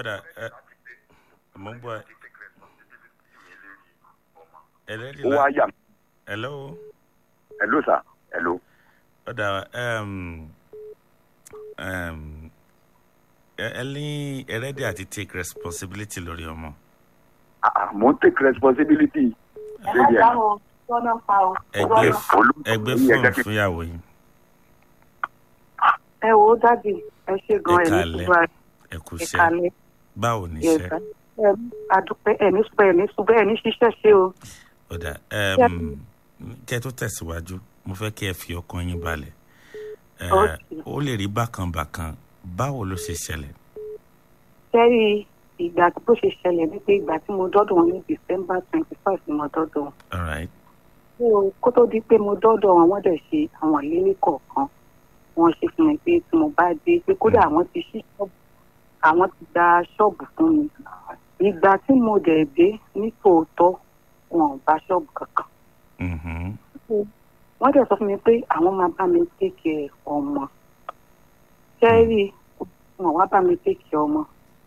ọ̀dà ẹ mo ń bọ̀ ẹ ẹlẹ́dì ó la wá yà mí. hello hello sir hello. ọ̀dà um, um, ẹ ẹ ní ẹlẹ́dì àti take responsibility lórí ọmọ Ah, ah, mo ń take responsibility. ẹ má dáhùn tọ́nà pa o. ẹgbẹ́ Olú- ẹgbẹ́ ní fóònù ẹgbẹ́ kí- fúnyàwó yìí ẹ wo dádì ẹ ṣe gan ẹ ní Ìkàlẹ̀. ṣùgbọ́n ẹ kú iṣẹ́ ìkàlẹ̀ báwo ni yẹn iṣẹ́ ẹ adúpẹ́ ẹ ní ṣùgbọ́n ẹ ní ṣùgbọ́n ẹ ní ṣiṣẹ́ ṣe o. ọ̀dà Yep. um, kẹ́ ẹ tó tẹ̀síwájú mo fẹ́ kí ẹ fi ọkàn yín balẹ̀ Ẹ, Okay. ó lè rí bákan bákan báwo ló ṣe ṣẹlẹ̀ sẹ́rí ìgbà tó ṣe ṣẹlẹ̀ wípé ìgbà tí mo dọ́dọ̀ wọn ní december twenty five ni mo dọ́dọ̀ wọn. all right So, kó tó di pé mo dọ́dọ̀ wọn wọ́n dẹ̀ ṣe àwọn ìlérí kọ̀ọ̀kan wọ́n ṣe fún mi pé tí mo bá dé pé kódà àwọn ti ṣí ṣọ́ọ̀bù àwọn ti gba ṣọ́ọ̀bù fún mi ìgbà tí mo dẹ̀ dé ní tòótọ́ wọn ò bá ṣọ́ọ̀bù kankan Mhm. wọ́n dẹ̀ sọ fún mi pé àwọn máa bá mi tèkè ọmọ sẹ́rí wọn wá bá mi tèkè ọmọ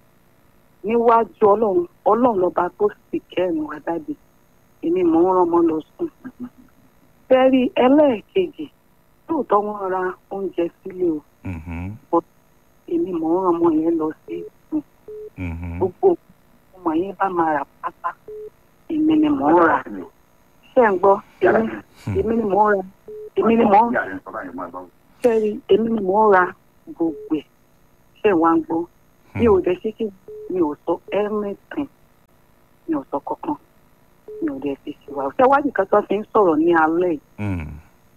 níwájú ọlọ́run ọlọ́run lọ́ba tó sì kẹ́rin wá dábì èmi mò ń rán ọmọ lọ sùn sẹ́rí ẹlẹ́ẹ̀kejì lóòótọ́ wọ́n ra oúnjẹ sílé o Mhm. èmi mò ń rán ọmọ yẹn lọ sí sùn Mhm. gbogbo ọmọ yẹn bá máa rà pátá èmi ni mò ń rà ṣé ń gbọ́ èmi èmi ni mò ń rà èmi ni mò ń sẹ́rí èmi ni mò ń ra gbogbo ẹ̀ ṣé wàá ń gbọ́ mi ò dẹ̀ ṣe kí mi ò sọ anything mi ò sọ kankan mi ò dẹ̀ fi ṣèwà ṣé wá nìkan tó fi ń sọ̀rọ̀ ní alẹ́ yìí Mm.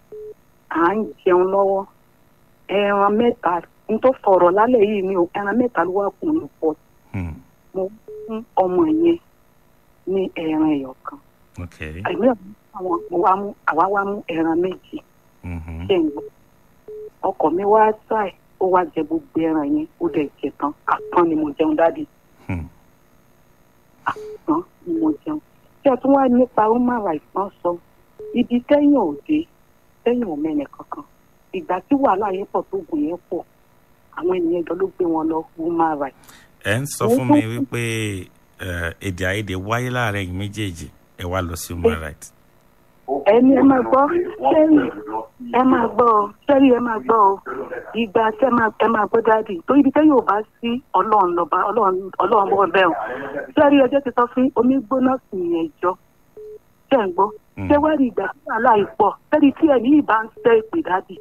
à ń jẹun lọ́wọ́ ẹran mẹ́ta n tó fọ̀rọ̀ lálẹ́ yìí ni o ẹran mẹ́ta ló wà kù ní pọ̀ Mm. mo fún ọmọ yẹn ní ẹran ẹ̀yọ̀ kan okay àìmí àwọn mo wá mú àwa wá mú ẹran méjì Mhm. ṣe ń gbọ́ ọkọ mi wá ṣáì ó wá jẹ gbogbo ẹran yẹn ó dẹ̀ jẹ tán àpọ́n ni mo jẹun dádì Hmm. àpọ́n ni mo jẹun tí a tún wá nípa human rights náà sọ ibi tẹ́yìn ò dé tẹ́yìn ò mẹ́nẹ̀ kankan ìgbà tí wàhálà yẹn pọ̀ tó gùn yẹn pọ̀ àwọn ènìyàn jọ ló gbé wọn lọ human rights ẹ ń sọ fún mi wípé ẹ, èdè àìyedè wáyé láàrin ẹ̀yin méjèèjì ẹ wá lọ sí human rights ẹni ẹ máa gbọ́ sẹ́yìn ẹ máa gbọ́ ọ sẹ́yìn ẹ máa gbọ́ ọ ìgbà tí ẹ máa ẹ máa gbọ́ dáàdì tó ibi tẹ́yìn ò bá sí ọlọ́run lọ́ba ọlọ́run ọlọ́run bọ́ bẹ́ẹ̀ o sẹ́yìn ọjọ́ ti sọ fún omi gbóná sí ìyẹn jọ ṣẹ́ ń gbọ́ Mm. ṣé wẹ́rì ìgbà tí wàhálà yìí pọ̀ sẹ́yìn tí ẹ̀mí yìí bá ń sẹ́ ìpè dáàdì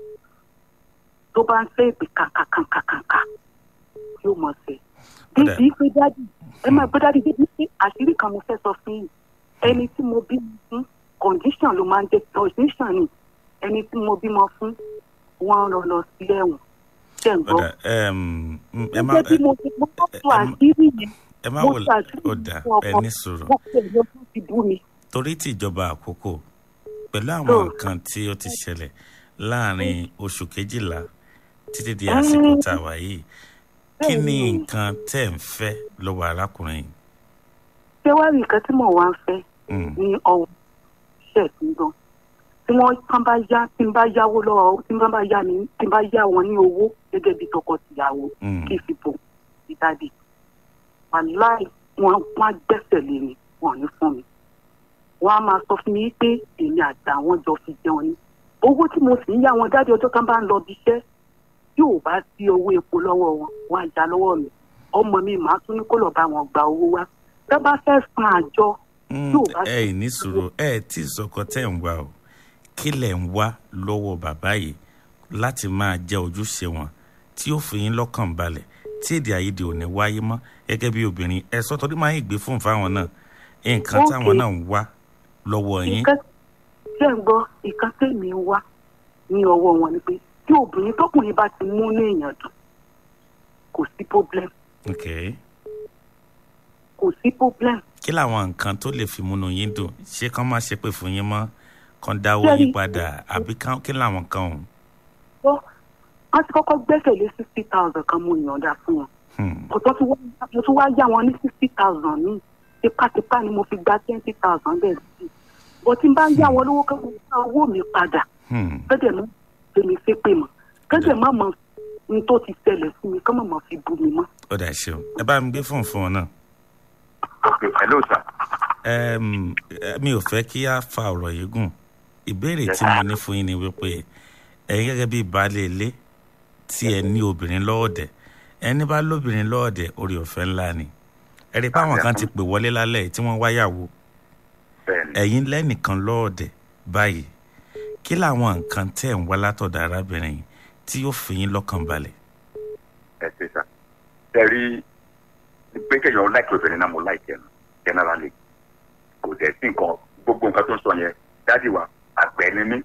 tó bá ń sẹ́ ìpè kàkàkàkàkà yóò mọ̀ sí Ó dà- débi pé dáàdì ẹ máa gbọ́ dáàdì débi pé àṣírí kan mo fẹ́ sọ fún yìí ẹni tí mo bí fún condition ló máa ń jẹ condition ni ẹni tí mo bímọ fún wọn lọ lọ sí ẹ̀wọ̀n ṣe ń gbọ́. ọ̀dà ẹm, mm, ẹ má gẹ́gẹ́ bí mo ti mo bá tó ẹ- ẹ- àṣírí yẹn ẹ má mo wò tó àṣírí ọ̀dà fún ọkọ ẹ ní sùúrù mo pè é lọ́dún ti bú mi. torí tí ìjọba àkókò pẹ̀lú àwọn So- nǹkan tí ó ti ṣẹlẹ̀ láàrin oṣù kejìlá títí di àsìkò tá a wà yìí kí ni Bẹ́ẹ̀ni. nǹkan tẹ́ ń fẹ́ lọ́wọ́ arákùnrin yìí? ṣé wàá rí nǹkan tí mò ń wá ń fẹ́ Mm. ní ọwọ́ iṣẹ́ ìpínlẹ̀ tí wọ́n tán bá yá tí n bá yáwó lọ́wọ́ tí n bá yá ní tí n bá yá wọn ní owó gẹ́gẹ́ bí tọkọ-tìyàwó Mm. kí fi bò ìdádì wàláì wọn wọn á gbẹ́sẹ̀ lé mi wọn ò ní fún mi wọn á máa sọ fún mi pé èmi àgbà wọn jọ fi jẹun ni owó tí mo sì ń yá wọn dájú ọjọ́ kan bá ń lọ bí iṣẹ́ yóò bá sí owó epo lọ́wọ́ wọn wọn á já lọ́wọ́ mi ọmọ mi màá tún ní kó lọ bá wọn gba owó wá tẹ́ bá fẹ́ san àjọ Mm, Yóò bá- ẹ ì ní sùúrù ẹ tí sọkọ tẹ́ ń wá o kí lẹ̀ ń wá lọ́wọ́ bàbá yìí láti máa jẹ́ ojúṣe wọn tí ó fi yín lọ́kàn balẹ̀ tí èdè àìyedè ò ní wáyé mọ́ gẹ́gẹ́ bí obìnrin ẹ sọ torí máa ń gbé fún fáwọn náà nǹkan Okay. táwọn náà ń wá lọ́wọ́ yín nǹkan tí ẹ̀ ń gbọ́ nǹkan tèmi ń wá ní ọwọ́ wọn ni pé tí obìnrin tọkùnrin bá ti mú ní èèyàn dùn kò sí problem okay. kò sí problem kí làwọn nǹkan tó lè fi múnú yín dùn ṣé kán má ṣe pé fún yín mọ́ kán dáwọ́ Ṣé yín rí- padà àbí kán- kí làwọn kan ọ̀hún. gbọ́ wọ́n ti kọ́kọ́ gbẹ́sẹ̀ lé sixty thousand kan mo yànda fún wọn Hmm. kò tó ti wá mo tún wá yá wọn ní sixty thousand ní tipátipá ni mo fi gba twenty thousand bẹ́ẹ̀ sí bó tí n bá yá wọn lówó kẹ́kọ̀ọ́ gba owó mi padà Hmm. kẹ́dẹ̀ mọ́ èmi ṣe pé mọ́ kẹ́dẹ̀ má mọ́ n tó ti tẹ̀lẹ̀ sí mi kọ́ mọ̀ mọ́ fi bú mi mọ́. ó dà ṣeun ẹ bá mi gbé fóònù fún ọ náà. ok hello sir. Ẹm, ẹ, mi ò fẹ́ kí a fa ọ̀rọ̀ yìí gùn ìbéèrè tí mo ní fún yín ni wípé ẹ̀yin gẹ́gẹ́ bí baálé ilé tí ẹ ní obìnrin lọ́ọ̀dẹ̀ ẹni bá lóbìnrin lọ́ọ̀dẹ̀ orí ọ̀fẹ́ ńlá ni ẹ rí i pé àwọn kan ti pè wọlé lálẹ́ yìí tí wọ́n wáyàwó bẹ́ẹ̀ni ẹ̀yin lẹ́nìkan lọ́ọ̀dẹ̀ báyìí kí làwọn nǹkan tẹ̀ ń wá látọ̀dọ̀ arábìnrin yìí tí yóò fi yín lọ́kàn balẹ̀ ẹ ṣe sá. ẹ rí pé kéèyàn láìpẹ́ obìnrin náà mo láìpẹ́ nu generally kò dẹ̀ sí nǹkan gbogbo nǹkan tó ń sọ yẹn dájú wa àgbẹ̀ ni mí.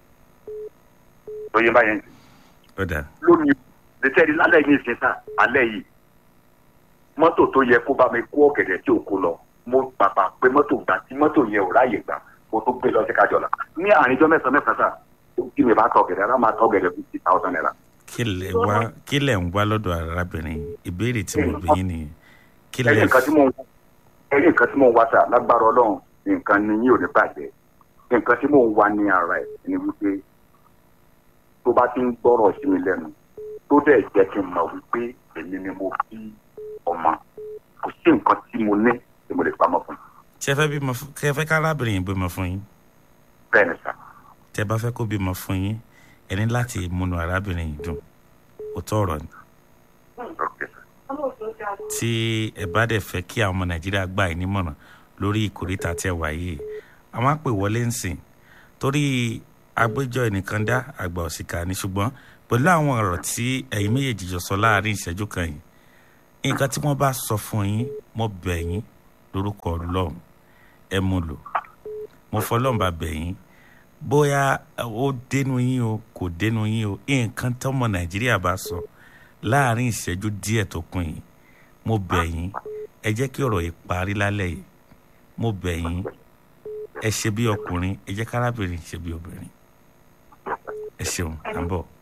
tó yẹ báyẹn ó dà lónìí lẹ́tẹ̀rí lálẹ́ yìí ṣe sá alẹ́ yìí mọ́tò tó yẹ kó bá mi kó ọ̀gẹ̀dẹ̀ tí ò kó lọ mo pàpà pé mọ́tò gbà tí mọ́tò yẹn ò ráàyè gbà mo tó gbé lọ sí kájọlá ní àríjọ mẹ́sàn-án mẹ́sàn-án sá tí mi bá tọ ọ̀gẹ̀dẹ̀ rárá máa tọ ọ̀gẹ̀dẹ̀ fifty thousand naira. kí lẹ̀ wá kí lẹ̀ ń wá lọ́dọ̀ arábìnrin yìí ìbéèrè tí mo bí yín nìyẹn kí ẹni lẹ̀ nǹkan tí mo ń ẹni nǹkan tí mo ń wá sá lágbára ọlọ́run nǹkan ni yín ò ní bàjẹ́ nǹkan tí mo ń wá ní ara ẹ̀ ni wípé tó bá ti ń gbọ́rọ̀ sí mi lẹ́nu tó dẹ̀ jẹ́ kí n mọ̀ wípé èmi ni mo bí ọmọ kò sí nǹkan tí mo ní tí mo lè pamọ́ fún un. ṣe fẹ́ bímọ fún ṣe fẹ́ ká arábìnrin yìí bímọ fún yín bẹ́ẹ̀ ni sá tẹ bá fẹ́ kó bímọ fún yín ẹ ní láti múnú arábìnrin yìí dùn òótọ́ ọ̀rọ̀ ni ok sá tí ẹ bá dẹ̀ fẹ́ kí àwọn ọmọ nàìjíríà gbà yín nímọ̀ràn lórí ìkórìtà tí ẹ wà yìí àwọn á pè wọlé ń sìn torí agbẹjọ́ ẹnìkan dá àgbà òsìkà ni ṣùgbọ́n pẹ̀lú àwọn ọ̀rọ̀ tí ẹ̀yin méjèèjì jọ sọ láàrin ìṣẹ́jú kan yìí nǹkan tí wọ́n bá sọ fún yín mo bẹ̀ yín lórúkọ ọlọ́run ẹ mú lò mo fọlọ́run bá bẹ̀ yín bóyá ó dénú yín o kò dénú yín o nǹkan tọ́mọ nàìjíríà bá sọ láàrin ìṣẹ́jú díẹ̀ tó kún yìí mo bẹ̀ yín ẹ jẹ́ kí ọ̀rọ̀ yìí parí lálẹ́ yìí mo bẹ̀ yín ẹ ṣe bí ọkùnrin ẹ jẹ́ kárábìnrin ṣe bí obìnrin ẹ ṣeun à ń bọ̀.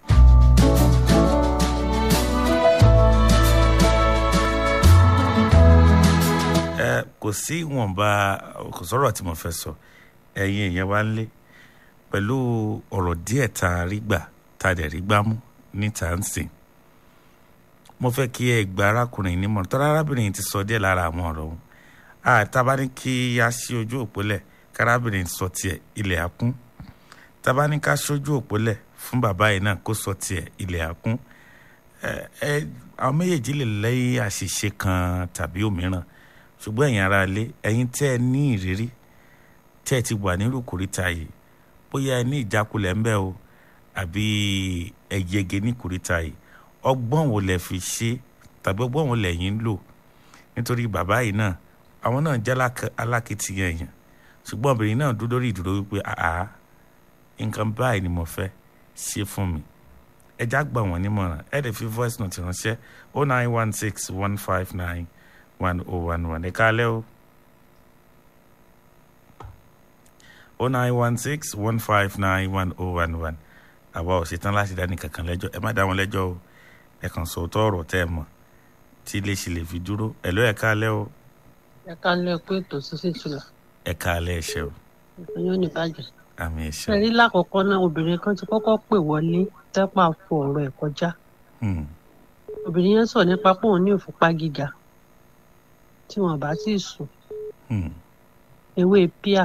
ẹ kò sí ìwọ̀nba kò sọ̀rọ̀ tí mo fẹ́ sọ ẹ̀yin èèyàn wá ń lé pẹ̀lú ọ̀rọ̀ díẹ̀ tá a rí gbà tá a dẹ̀ rí gbá mú níta ń sìn mo fẹ́ kí ẹ gba arákùnrin nímọ̀ràn tọ́lá arábìnrin yìí ti sọ díẹ̀ lára àwọn ọ̀rọ̀ òun àtàbá ní kí a ṣí ojú òpólẹ̀ kárábìnrin sọ tiẹ̀ ilẹ̀ àkún tàbá ní ká ṣojú òpólẹ̀ fún bàbá yìí náà kó sọ tiẹ̀ ilẹ̀ àkún ẹ ẹ àwọn méjèèjì lè lẹ́yìn àṣìṣe kan tàbí òmíràn ṣùgbọ́n ẹ̀yin ara ilé ẹ̀yin tẹ́ ẹ ní ìrírí tẹ́ ẹ ti wà nírú kòríta yìí bóyá ẹ ní ìjákulẹ̀ ńbẹ o àbí ẹ yege ní kòríta yìí ọgbọ́n wo lẹ fi ṣe tàbí ọgbọ́n wo lẹ̀yin ń lò nítorí bàbá yìí náà àwọn náà jẹ́ alák- alákìtìyàn èèyàn ṣùgbọ́n obìnrin náà dúró lórí ìdúró wípé àá nǹkan báyìí ni mo fẹ́ ṣe fún mi ẹ já gbà wọ́n nímọ̀ràn ẹ lè fi voice note ránṣẹ́ o nine one six one five nine one oh one one ẹ káalẹ́ o o nine one six one five nine one oh one one àwa ò ṣetán láti dá ní kankan lẹ́jọ́ ẹ má dá wọn lẹ́jọ́ o ẹ kàn sọ òótọ́ ọ̀rọ̀ tẹ́ ẹ mọ̀ tí ilé ṣe lè fi dúró ẹ ló ẹ káalẹ́ o ẹ ká lọ pé ètò ṣíṣe ìtura ẹ káalẹ́ ẹ ṣé o ìpínyọ́ ní bàjẹ́. àmì ẹ ṣé ṣe o. rí lákọ̀ọ́kọ́ náà obìnrin kan ti kọ́kọ́ pè wọlé tẹ́pà fọ ọ̀rọ̀ ẹ̀ kọjá Hmm, obìnrin yẹn sọ nípa pé òun ní ìfúnpá gíga tí wọn bá sì sùn hmm, ewé píà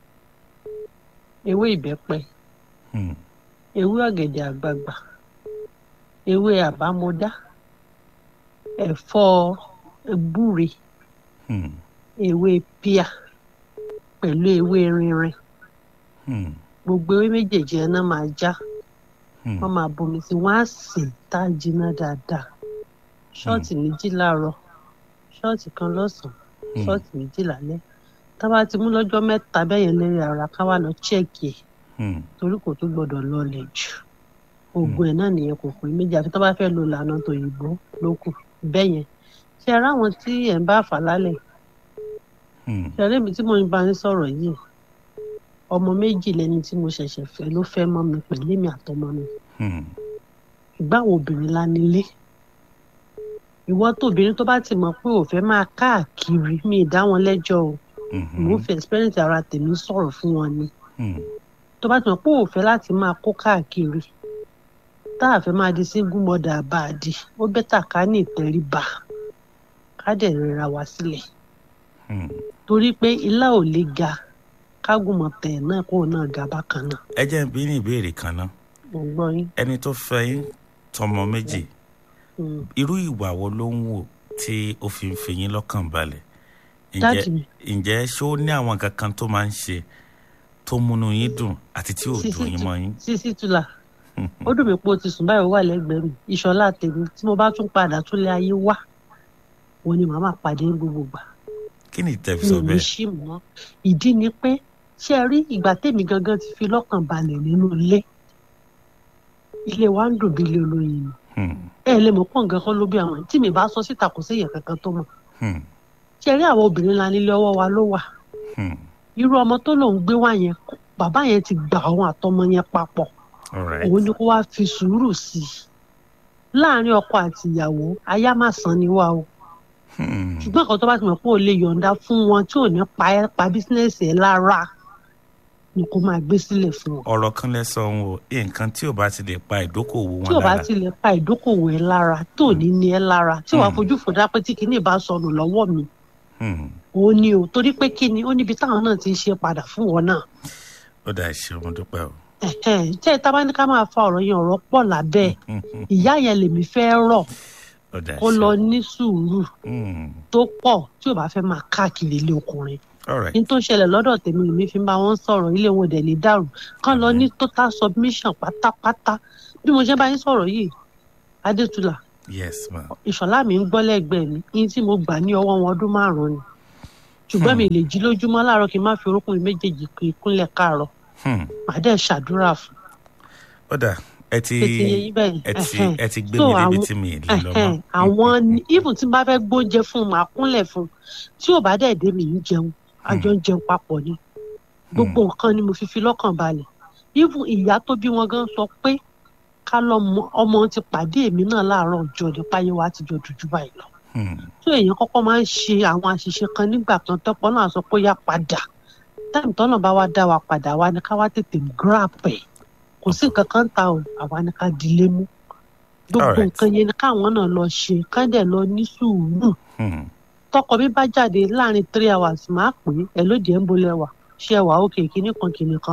ewé ìbẹ́pẹ hmm, ewé ọ̀gẹ̀dẹ̀ àgbagbà ewé àbámọ́dá ẹ̀fọ́ gbúre hmm, ewé píà pẹ̀lú ewé rinrin hmm, gbogbo ewé méjèèjì ẹ̀ náà máa já hmm, wọ́n máa bomi sí wọ́n á sè tá a jiná dáadáa ṣọ́ọ̀tì méjì láàárọ̀ ṣọ́ọ̀tì kan lọ́sàn-án Hmm. ṣọ́ọ̀tì méjì lálẹ́ tá a bá ti mú lọ́jọ́ mẹ́ta bẹ́yẹn lérí ara ká wá lọ chẹ́ẹ̀kì ẹ̀ hmm, torí kò tó gbọ́dọ̀ lọlẹ̀ jù oògùn ẹ̀ náà nìyẹn kò pé méjì àfi tó bá fẹ́ lo ìlànà tòyìnbó ló kù bẹ́yẹn ṣe ara àwọn tí ẹ̀ ń bá fà lálẹ́ hmm, ṣe eré mi tí mo ń bá ń sọ̀rọ̀ yìí ọmọ méjì lẹni tí mo ṣẹ̀ṣẹ̀ fẹ́ ló fẹ́ mọ́ mi pẹ̀lú èmi àtọmọ mi hmm, ìgbàwọ̀ obìnrin la nílé ìwọ tóbìnrin tó bá ti mọ̀ pé ò fẹ́ máa káàkiri mi ì dá wọn lẹ́jọ́ o mhm, mò ń fi experience ara tèmi sọ̀rọ̀ fún wọn ni hmm, tó bá ti mọ̀ pé ò fẹ́ láti máa kó káàkiri tá a fẹ́ máa di single mother bá a di ó bẹ́tà ká ní ìtẹríba ká dẹ̀ rẹra wa sílẹ̀ Hmm. torí pé ilá ò lè ga kágùnmọ̀ tẹ̀ náà kó náà ga bákan náà ẹ jẹ́ n bí ní ìbéèrè kan náà mo gbọ́ yín. ẹni tó fẹ́ yín tọmọ méjì Mm. irú ìwà wo ló ń wò tí ó fi ń fi yín lọ́kàn balẹ̀ Dáàdì mi. ǹjẹ́ ṣé ó ní àwọn nǹkan kan tó máa ń ṣe tó múnú yín dùn àti tí ò Sísí dùn yín tu- mọ́ yín. sísí tula ó dùn mí pé o ti sùn báyìí ó wà lẹ́gbẹ̀ẹ́ mi ìṣọ̀lá tèmi tí mo bá tún padà tún lé ayé wá òun ni màá máa pàdé ní gbogbo gbà kí ni ìtẹ́ fi mi sọ ò ní bẹ́ẹ̀. ṣì mọ́ ìdí ni pé ṣé ẹ rí ìgbà tèmi gangan ti fi lọ́kàn balẹ̀ nínú ilé ilé wa ń dùn bí ilé olóyin ni Hmm. ẹ lè mọ̀ pọ̀ nǹkan kan ló bí àwọn tí mi bá sọ síta kò sí èèyàn kankan tó mọ̀ Hmm. ṣé ẹ rí àwọn obìnrin ńlá nílé ọwọ́ wa ló wà Hmm. irú ọmọ tó lòun gbé wá yẹn bàbá yẹn ti gbà òun àtọmọ yẹn papọ̀ all right. òun ni kó wá fi sùúrù sí i láàrin ọkọ àti ìyàwó aya má san ni wá o Hmm. ṣùgbọ́n nǹkan tó bá ti mọ̀ pé o lè yọ̀ǹda fún wọn tí ò ní pa ẹ́ pa bísínẹ́sì ẹ̀ lára ni kó máa gbé sílẹ̀ fún wọn ọ̀rọ̀ kan lẹ sọ ohun o nǹkan tí ò bá ti lè pa ìdókòwò tí wọn ò bá lára ti lè pa ìdókòwò ẹ̀ lára tí ò ní ní ẹ́ lára tí wàá Mm. fojú fò dá pé tí kinní bá sọnù lọ́wọ́ mi Hmm. òun ni o torí pé kíni ó níbi táwọn náà ti ń ṣe padà fún wọn náà ó dà ṣe mo dúpẹ́ o. Ẹ̀hẹ́n, tẹ́ ẹ tá bá ní ká máa fa ọ̀rọ̀ yẹn ọ̀rọ̀ pọ̀ lábẹ́ ẹ̀. Hmm, hmm, ìyá yẹn lèmi fẹ́ rọ̀ ó dà kó ṣe. lọ ní sùúrù Hmm. tó pọ̀ tí ò bá fẹ́ máa káàkiri ilé ọkùnrin all right. ní tó ṣẹlẹ̀ lọ́dọ̀ tèmi lèmi fi ń bá wọn sọ̀rọ̀ ilé wọn dẹ̀ lè dàrú kán lọ ní total submission pátápátá bí mo ṣe bá yín sọ̀rọ̀ yìí adétúlà yes ma. ìṣọ̀lá mi ń gbọ́ lẹ́gbẹ̀ẹ́ mi yín tí mo gbà ní ọwọ́ wọn ọdún márùn-ún ni ṣùgbọ́n mi lè jí lójúmọ́ láàárọ̀ kí n má fi orúnkún mi méjèèjì kí n kúnlẹ̀ káàárọ̀ Hmm. màá dẹ̀ ṣàdúrà fún ó dà ẹ ti tètè yẹ yín bẹ́ẹ̀ ẹ ti ẹ̀hẹ́n. ẹ ti gbé So mi débi àwọn- tí mi lè lọ ẹ̀hẹ́n, mọ́. àwọn ní- even tí n bá fẹ́ gbóúnjẹ fún un màá kúnlẹ̀ fún un tí ò bá dẹ̀ dé mi ń jẹun àjọ ń jẹun papọ̀ ni gbogbo nǹkan ni mo fi fi lọ́kàn balẹ̀ even ìyá tó bí wọn gan sọ pé ká lọ́mọ ọmọ ti pàdé èmi náà láàárọ̀ ọjọ́ nípa ayé wa ti jọ dúdú báyìí lọ Hmm. tó èèyàn kọ́kọ́ máa ń ṣe àwọn àṣìṣe kan nígbà kan tọ́pọ̀ náà sọ pé ó yá padà táìmù tọ́nà bá wá dá wa padà wá ní ká wá tètè grab ẹ̀ kò sí nǹkan kan ta o àwa ní ká dilé mú gbogbo Alright. nǹkan yẹn ni káwọn náà lọ ṣe ká dẹ̀ lọ ní sùúrù Hmm. tọkọ mi bá jáde láàrin three hours máa pè é ẹ lóde ń bolẹ̀ wà ṣé ẹ wà ókè kíní kan kíní kan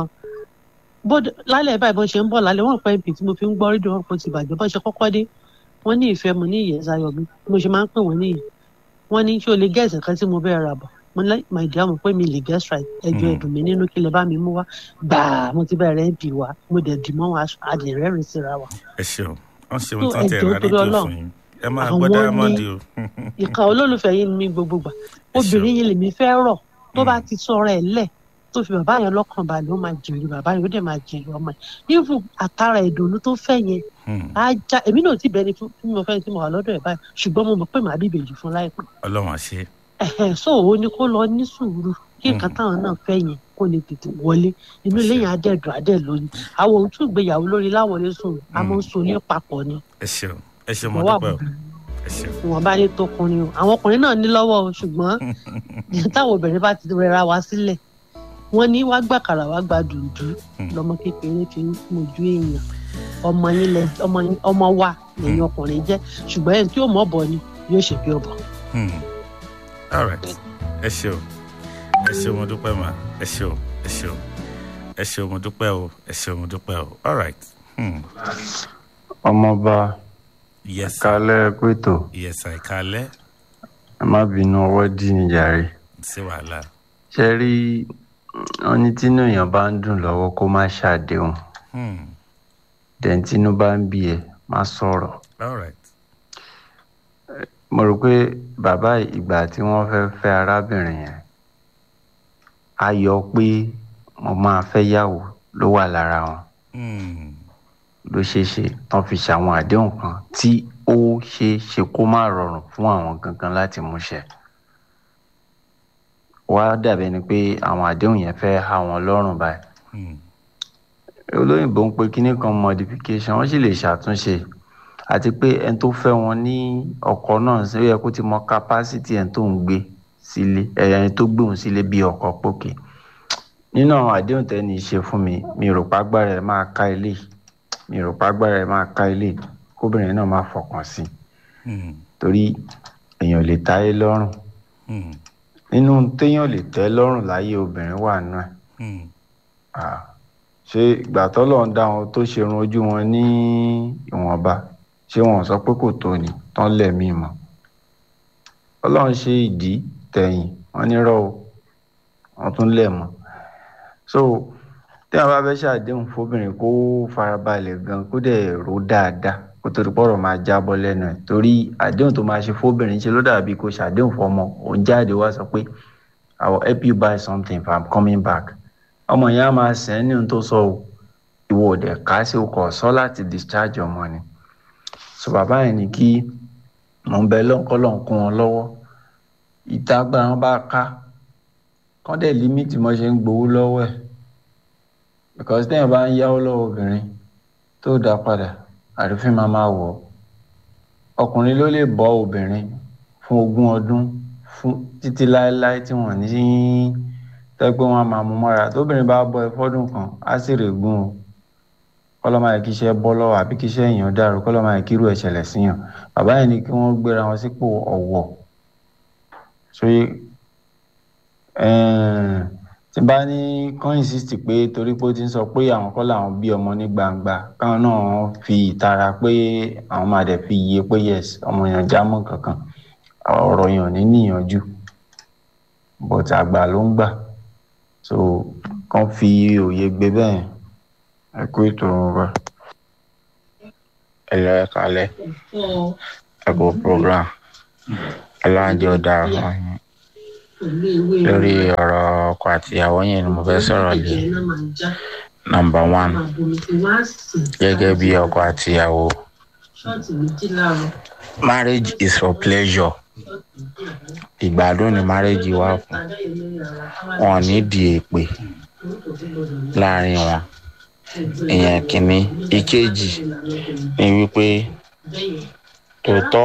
bóde lálẹ́ báyìí bó ṣe ń bọ̀ lálẹ́ wọ́n pẹ́ ibi tí mo fi ń gbọ́ rédíò wọn kò ti bàjẹ́ bó ṣe kọ́kọ́ dé wọ́n ní ìfẹ́ mo ní ìyẹn sayọ̀ mi mo ṣe máa ń pè wọ́n níyì wọ́n ní ṣé o lè gẹ̀ẹ́sì kan tí mo bẹ́ẹ̀ rà bọ̀ mo ní my dear mo pé mi lè guess right ẹjọ́ Mm. ẹ̀dùn mi nínú kí lè bá mi mú wá gbàá mo ti bẹ̀rẹ̀ mp wa mo dẹ̀ dì mọ́ wọn adìrẹ́rìn síra wa ẹ ṣeun wọn ṣeun So, tán tẹ ẹjọ́ ra torí rédíò Ọlọ́run. fún yín ẹ máa Àwọn gbọ́ ní- dáyámọ́ndì o. ìka olólùfẹ́ yìí ni mí gbogbo gbà obìnrin yìí lèmi fẹ́ rọ̀ tó bá ti sọ̀rọ̀ ẹ̀ lẹ̀ tó fi bàbá yẹn lọ́kàn balẹ̀ ó máa jèrè bàbá yẹn ó dẹ̀ máa jèrè ọmọ yẹn nífù àtàrà ìdùnnú tó fẹ́ yẹn Hmm. á já èmi náà ti bẹni fún tí mo fẹ́ tí mo wà lọ́dọ̀ ẹ̀ báyìí ṣùgbọ́n mo mọ̀ pé màá bí ìbejì fún láìpẹ́ ọlọ́run àṣẹ. ẹ̀hẹ̀ so òun ni kó lọ ní sùúrù kí nǹkan Mm. táwọn náà fẹ́ yẹn kó lè tètè wọlé inú ilé yẹn á dẹ̀ dùn á dẹ̀ lóyún àwọn ohun tún ìgbéyàwó lórí láwọlé sùn a máa ń so ní papọ̀ ni ẹ ṣeun ẹ ṣeun mo ìwọ dúpẹ́ o àbùkù ẹ ṣeun. wọn bá ní tọkùnrin o àwọn ọkùnrin náà ní lọ́wọ́ o ṣùgbọ́n táwọn obìnrin bá ti rẹra wa sílẹ̀ wọ́n ní wá gbàkàrà wá gba dùndú Hmm. lọ́mọ kékeré fi ń mojú èèyàn ọmọ yín lẹ ọmọ yín ọmọ wa lẹ́yìn ọkùnrin jẹ́ ṣùgbọ́n ẹni tí yóò mọ̀ bọ̀ ni yóò ṣe bí ọbọ. Hmm. all right ẹ ṣeun ẹ ṣeun mo dúpẹ́ ma ẹ ṣeun ẹ ṣeun ẹ ṣeun mo dúpẹ́ o ẹ ṣeun mo dúpẹ́ o all right. Hmm. ọmọọba yes sir. kálẹ̀ pẹ̀tọ̀ yes sir. ìkàlẹ́ ẹ má bínú ọwọ́ dí ní jàre sí wàhálà. ṣe rí wọn ní tínú èèyàn bá ń dùn lọ́wọ́ kó má ṣàdéhùn Hmm. dẹ̀n tínú bá ń bí ẹ má sọ̀rọ̀ all right. mo rò pé bàbá ìgbà tí wọ́n fẹ́ fẹ́ arábìnrin yẹn ayọ̀ pé mo máa fẹ́ yàwó ló wà lára wọn Hmm. ló ṣeé ṣe tán fi ṣàwọn àdéhùn kan tí ó ṣeé ṣe kó má rọrùn fún àwọn gangan láti múṣẹ wá dàbí ni pé àwọn àdéhùn yẹn fẹ́ há wọn lọ́rùn báyìí Hmm. olóyìnbó ń pe kinní kan modification wọ́n sì lè ṣàtúnṣe àti pé ẹni tó fẹ́ wọn ní ọkọ náà ṣe ó yẹ kó ti mọ capacity ẹni tó ń gbé sílé ẹni tó gbé òun sílé bí ọkọ pókè nínú àwọn àdéhùn tẹ́ni ṣe fún mi mi rò pàgbára ẹ̀ máa ká ilé mi rò pàgbára ẹ máa ká ilé kóbìnrin náà máa fọkàn sí i Hmm. torí èèyàn lè táyé lọ́rùn Hmm. nínú téèyàn lè tẹ́ lọ́rùn láyé obìnrin wà nù ẹ̀ Hmm. Ah, ṣé ìgbà tọ́lọ̀ ń dá wọn tó ṣerun ojú wọn ní ìwọ̀nba ṣé wọn sọ pé kò tó ni tán lẹ̀mí mọ́ ọlọ́run ṣe ìdí tẹ̀yìn wọn nírọ̀ o wọn tún lẹ̀ mọ́ so tí wọn bá fẹ́ ṣàdéhùn fóbìnrin kó farabalẹ̀ gan kó dẹ̀ rò dáadáa kó torí pọ̀rọ̀ máa jábọ́ lẹ́nu ẹ̀ torí àdéhùn tó máa ṣe fóbìnrin ṣe ló dàbí kó ṣàdéhùn fọmọ òun jáde wá sọ pé I will help you buy something if I'm coming back ọmọ yẹn á máa sẹ́ń ní ohun tó sọ o ìwọ ò dẹ̀ ká sí ọkọ̀ sọ láti discharge ọmọ ni so bàbá yẹn ní kí mò ń bẹ lọ́nkọ́lọ́n kún wọn lọ́wọ́ ìtagbà wọn bá ká kán dẹ̀ límìtì mọ́ ṣe ń gbowó lọ́wọ́ ẹ̀ because téèyàn bá ń yáwó lọ́wọ́ obìnrin tó dá padà àrífín máa máa wọ̀ ọ́ ọkùnrin ló lè bọ́ obìnrin fún ogún ọdún fún títí láéláé tí wọ́n ní tẹ́gbẹ́ wọn máa mú mọ́ra tóbìnrin bá bọ́ ẹ fọ́dún kan á sì rè gún o kọ́lọ́mà yẹ kí iṣẹ́ bọ́ lọ́wọ́ àbí kí iṣẹ́ èèyàn dàrú kọ́lọ́mà yẹ kí irú ẹ̀ ṣẹlẹ̀ síyàn bàbá yẹn ni kí wọ́n gbéra wọn sípò ọ̀wọ̀ sóyè tí bá ní kán insist pé torí pé ó ti ń sọ pé àwọn kọ́ làwọn bí ọmọ ní gbangba káwọn náà fi ìtara pé àwọn máa dẹ̀ fi iye pé yes ọmọ yẹn jámọ́ kankan ọ̀rọ̀ yẹn ò ní níyànjú but àgbà ló ń gbà so kàn fi òye gbé bẹ́ẹ̀ ẹ kú ètò wọn bá. ẹ lọ ẹ kalẹ ẹ kú program aláǹjẹ ọdà fún yín lórí ọ̀rọ̀ ọkọ àtìyàwó yẹn ni mo fẹ́ sọ̀rọ̀ lé number one gẹ́gẹ́ bí ọkọ àtìyàwó marriage is for pleasure ìgbádùn ni marriage wà fún wọn ní di èpè láàrin wọn ìyẹn kìíní ìkejì ni wípé tòótọ́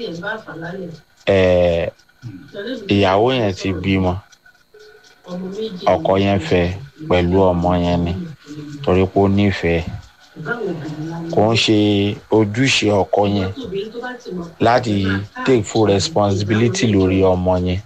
ẹ̀ẹ́ ìyàwó yẹn ti bímọ ọkọ yẹn fẹ́ pẹ̀lú ọmọ yẹn ni torí pé ó nífẹ̀ẹ́ kò ń ṣe ojúṣe ọkọ yẹn láti take full responsibility lórí ọmọ yẹn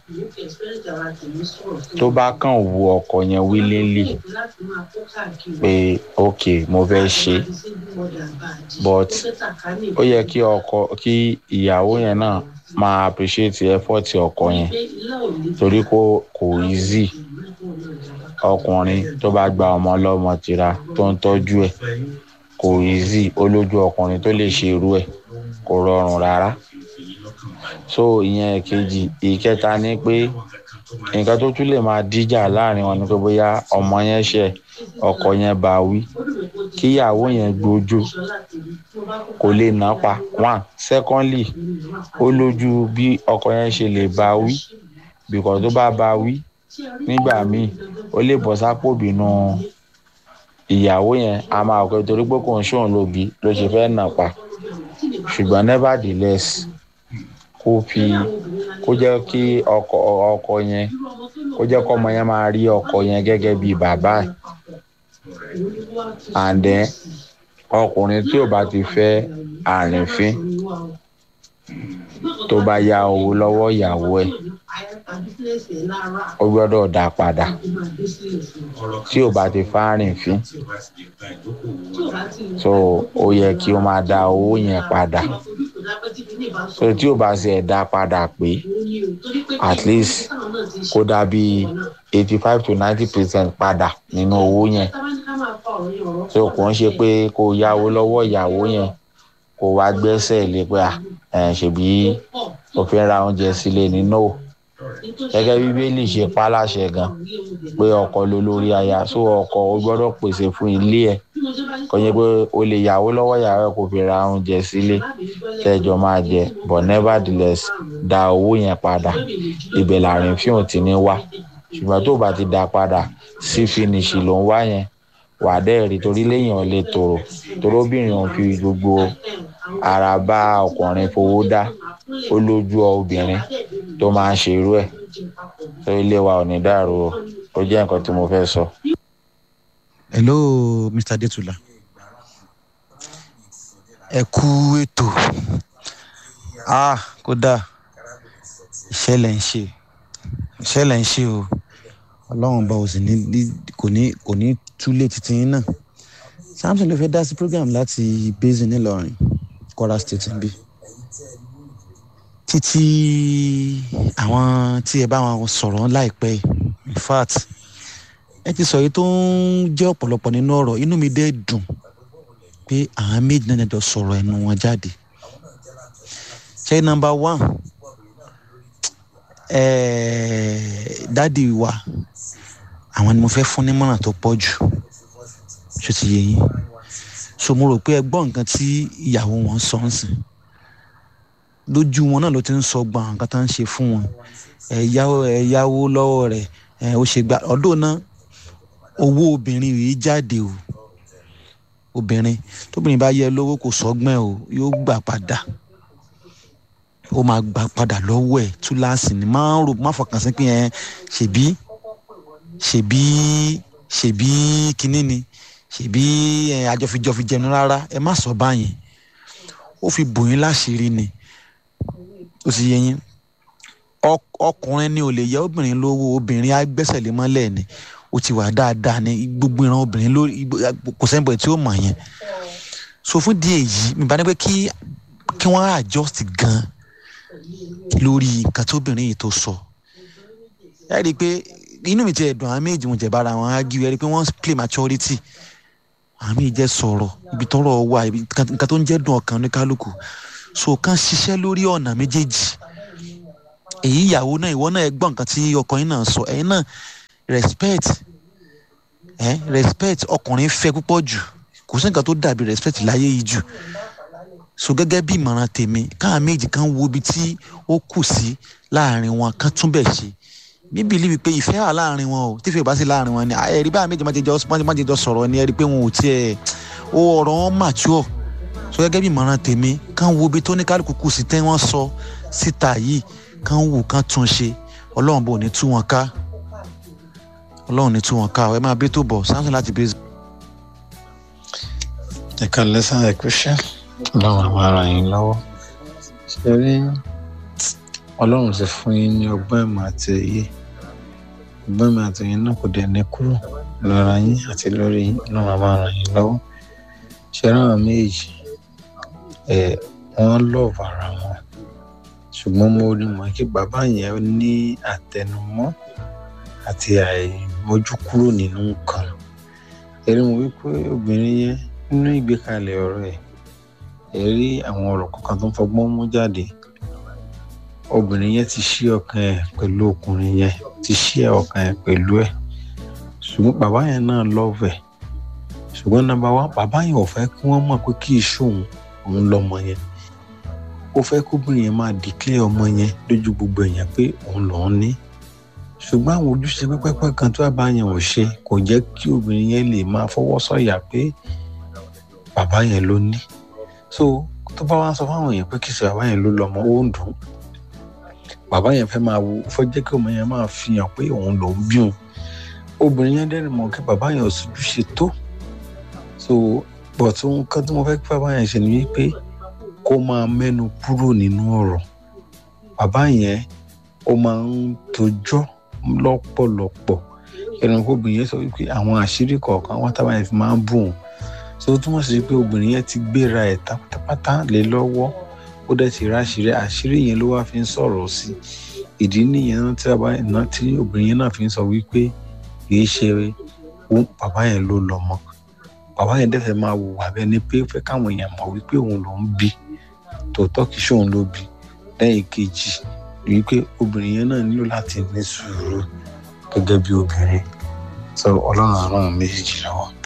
tó bá kàn wù ọkọ yẹn willingly pé ok mo fẹ́ ṣe but ó yẹ kí ọkọ kí ìyàwó yẹn náà máa appreciate effort ọkọ yẹn torí kò kò easy ọkùnrin tó bá gba ọmọ ọlọ́mọ tira tó ń tọ́jú ẹ̀ kò easy ó lójú ọkùnrin tó lè ṣe irú ẹ̀ kò rọrùn rárá so ìyẹn kejì ìkẹta ni pé nǹkan tó tún lè máa díjà láàrin wọn ni pé bóyá ọmọ yẹn ṣe ọkọ yẹn bá wí kíyàwó yẹn gbójú kò lè ná pa one secondly ó lójú bí ọkọ yẹn ṣe lè bá wí because tó bá bá wí nígbà míì ó lè bọ́ sápò bínú ìyàwó yẹn a máa kọ́ torí pé kò ń ṣòun lòbí ló ṣe fẹ́ nà pa ṣùgbọ́n nevertheless kó fi kó jẹ́ kí ọkọ ọkọ yẹn kó jẹ́ kó ọmọ yẹn máa rí ọkọ yẹn gẹ́gẹ́ bí bàbá ẹ̀ and then ọkùnrin tí ò bá ti fẹ́ àrìnfín tó bá ya owó lọ́wọ́ ìyàwó ẹ̀ ó gbọ́dọ̀ dá padà tí ò bá ti fárìnfín so ó yẹ kí ó máa dá owó yẹn padà so tí ò bá ṣe dá padà pé at least kó dá bí eighty five to ninety percent padà nínú owó yẹn so kò ń ṣe pé kó yáwó lọ́wọ́ ìyàwó yẹn kó wá gbẹ́sẹ̀ lé pé à ṣèbí òfin ra oúnjẹ sílé nínú gẹ́gẹ́ bíbélì ṣe pa láṣẹ gan pé ọkọ ló lórí aya so ọkọ ó gbọ́dọ̀ pèsè fún ilé ẹ̀ kò yẹ pé o lè yàwó lọ́wọ́ ìyàwó ẹ̀ kó fi ra oúnjẹ sílé tẹ́jọ máa jẹ but nevertheless dá owó yẹn padà ibẹ̀ làrin fíhùn ti ní wá ṣùgbọ́n tó bá ti dá padà sí finishi ló ń wá yẹn wà á dẹ́rì torí léèyàn lè tòrò torobìnrin òun fi gbogbo ara bá ọkùnrin fowó dá ó lójú obìnrin tó máa ń ṣe irú ẹ̀ tó ilé wa ò ní dàrú o ó jẹ́ nǹkan tí mo fẹ́ sọ. hello mr detula ẹ kú ètò ah kódà iṣẹ́ lẹ̀ ń ṣe iṣẹ́ lẹ̀ ń ṣe o ọlọ́run bá o sì ní ní- kò ní kò ní túlé títí yín náà samson ló fẹ́ dá sí program láti basin nílọrin kwara state níbí títí àwọn tí ẹ bá wọn sọ̀rọ̀ láìpẹ́ yìí, in fact ẹ ti sọ èyí tó ń jẹ́ ọ̀pọ̀lọpọ̀ nínú ọ̀rọ̀ inú mi dẹ́ dùn pé àwọn méjì náà jọ sọ̀rọ̀ ẹnu wọn jáde ṣe nọmba one dádì wa àwọn ni mo fẹ́ fún nímọ̀ràn tó pọ̀ jù ṣó ti yé yín so mo rò pé ẹ gbọ́ nǹkan tí ìyàwó wọn sọ ń sìn lójú wọn náà ló ti ń sọ gbọ̀n nǹkan tó ń ṣe fún wọn ẹ yáwó ẹ yáwó lọ́wọ́ rẹ̀ ẹ ó ṣe gbà ọdún náà owó obìnrin yìí jáde o obìnrin tóbìnrin bá yẹ lówó kò sọgbọ́n ẹ̀ o yóò gbà padà ó máa gbà padà lọ́wọ́ ẹ̀ túláàsì ni máa ń rò má fọkàn sí pé ẹ ṣèbí ṣèbí ṣèbí kinní ni ṣèbí ẹ àjọfijọfi jẹnu rárá ẹ má sọ báyìí ó fi bò yín láṣìírí ni ó sì yẹ yín ọk- ọkùnrin ni ò lè yẹ obìnrin lówó obìnrin á gbẹ́sẹ̀ lé mọ́lẹ̀ ni ó ti wà dáadáa ní gbogbo ìran obìnrin lórí kò sẹ́ńbọ̀ tí ó mọ̀ yẹn so fún díẹ̀ yìí mi bá ní pé kí kí wọ́n adjust gan lórí nǹkan tí obìnrin yìí tó sọ ẹ rí i pé inú mi ti ẹ̀dùn àwọn méjì wọn jẹ̀ bára wọn á gí ẹ rí i pé wọ́n play maturity àwọn méjì jẹ́ sọ̀rọ̀ ibi tọ́rọ̀ wà ibi nǹkan tó ń jẹ́ dùn ọkàn ní kálukú so kàn ṣiṣẹ́ lórí ọ̀nà méjèèjì èyí ìyàwó náà ìwọ náà ẹ gbọ́ nǹkan tí ọkọ yín náà sọ ẹ̀yin náà respect eh, respect ọkùnrin fẹ́ púpọ̀ jù kò sí nǹkan tó dàbí respect láyé yìí jù so gẹ́gẹ́ bí ìmọ̀ràn tèmi káà méjì kan wo ibi tí ó kù sí láàrin wọn kan tún bẹ̀ ṣe mi believe pé ìfẹ́ wà láàrin wọn o tífẹ́ bá sí láàrin wọn ni ẹ̀rí bá méjì má ti jọ má ti jọ sọ̀rọ̀ ni ẹ̀rí pé wọn ò tiẹ̀ ó ọ̀rọ̀ wọn mature so gẹ́gẹ́ bí ìmọ̀ràn tèmi kan wo ibi tó ní kálukú kù sí tẹ́ wọ́n sọ síta yìí kan wò kan tún ṣe ọlọ́run bò ní tú wọn ká ọlọ́run ní tú wọn ká ẹ máa bí tó bọ̀ samson láti bí. ẹ ká lẹ́sàn ẹ kú ṣẹ́ ọlọ́run àwọn ara yín lọ́wọ́ ṣe rí ọlọ́run ti fún yín ní ọgbọ́n ìmọ̀ àti òye ọgbọ́n ìmọ̀ àti òye náà kò dẹ̀ ní kúrò lára yín àti lórí yín ọlọ́run àwọn ara yín lọ́wọ́ ṣe rí àwọn méjì ẹ wọ́n lọ́ọ̀bù ara wọn ṣùgbọ́n mo rí mọ̀ kí bàbá yẹn ní àtẹnumọ́ àti àìmójúkúrò nínú nǹkan ẹ̀rí mo wí pé obìnrin yẹn nínú ìgbékalẹ̀ ọ̀rọ̀ ẹ̀ ẹ̀ rí àwọn ọ̀rọ̀ kankan tó ń fọgbọ́n mú jáde obìnrin yẹn ti ṣí ọkàn ẹ̀ pẹ̀lú ọkùnrin yẹn ti ṣí ọkàn ẹ̀ pẹ̀lú ẹ̀ ṣùgbọ́n bàbá yẹn náà lọ́ọ̀fẹ̀ ṣùgbọ́n nàbà wá bàbá yẹn ò fẹ́ kí wọ́n mọ̀ pé kí iṣu òun òun lọ́mọ yẹn ó fẹ́ kóbìnrin yẹn máa dìklẹ́ ọmọ yẹn lójú gbogbo èèyàn pé òun lòún ní ṣùgbọ́n àwọn ojúṣe pẹ́pẹ́pẹ́ kan tó bàbá yẹn ò ṣe kò jẹ́ kí obìnrin yẹn lè máa fọwọ́ sọ̀yà pé bàbá yẹn ló ní so tó bá wá sọ fáwọn èèyàn pé kì í ṣe bàbá yẹn ló lọ́mọ ó ń dùn bàbá yẹn fẹ́ máa wo fẹ́ jẹ́ kí ọmọ yẹn máa fi hàn pé òun lòún bí òun obìnrin yẹn dẹ́rìn mọ̀ kí bàbá yẹn ò sojúṣe tó so bọ̀ tó nǹkan tí mo fẹ́ kí bàbá yẹn ṣe ni wípé kó máa mẹ́nu kúrò nínú ọ̀rọ̀ bàbá yẹn ó máa ń tojọ́ lọ́pọ̀lọpọ̀ ẹranko obìnrin yẹn sọ wípé àwọn àṣírí kọ̀ọ̀kan wọn tábà yẹn fi máa ń bù wọn so ó túmọ̀ sí pé obìnrin yẹn ti gbéra ẹ̀ pátápátá lé lọ́wọ́ ó dẹ̀ ti ráṣírí àṣírí yẹn ló wá fi ń sọ̀rọ̀ sí ìdí nìyẹn náà tí bàbá yẹn náà tí obìnrin yẹn náà fi ń sọ wípé kìí ṣe bàbá yẹn ló lọ́mọ bàbá yẹn dẹ̀ fẹ́ máa wò wá bẹ́ẹ̀ ni pé ó fẹ́ káwọn èèyàn mọ̀ wípé òun ló ń bí tòótọ́ kìí ṣe òun ló bí lẹ́yìn kejì wípé obìnrin yẹn náà nílò láti ní sùúrù gẹ́gẹ́ bí obìnrin sọ ọlọ́run àrùn méjèèjì lọ́wọ́.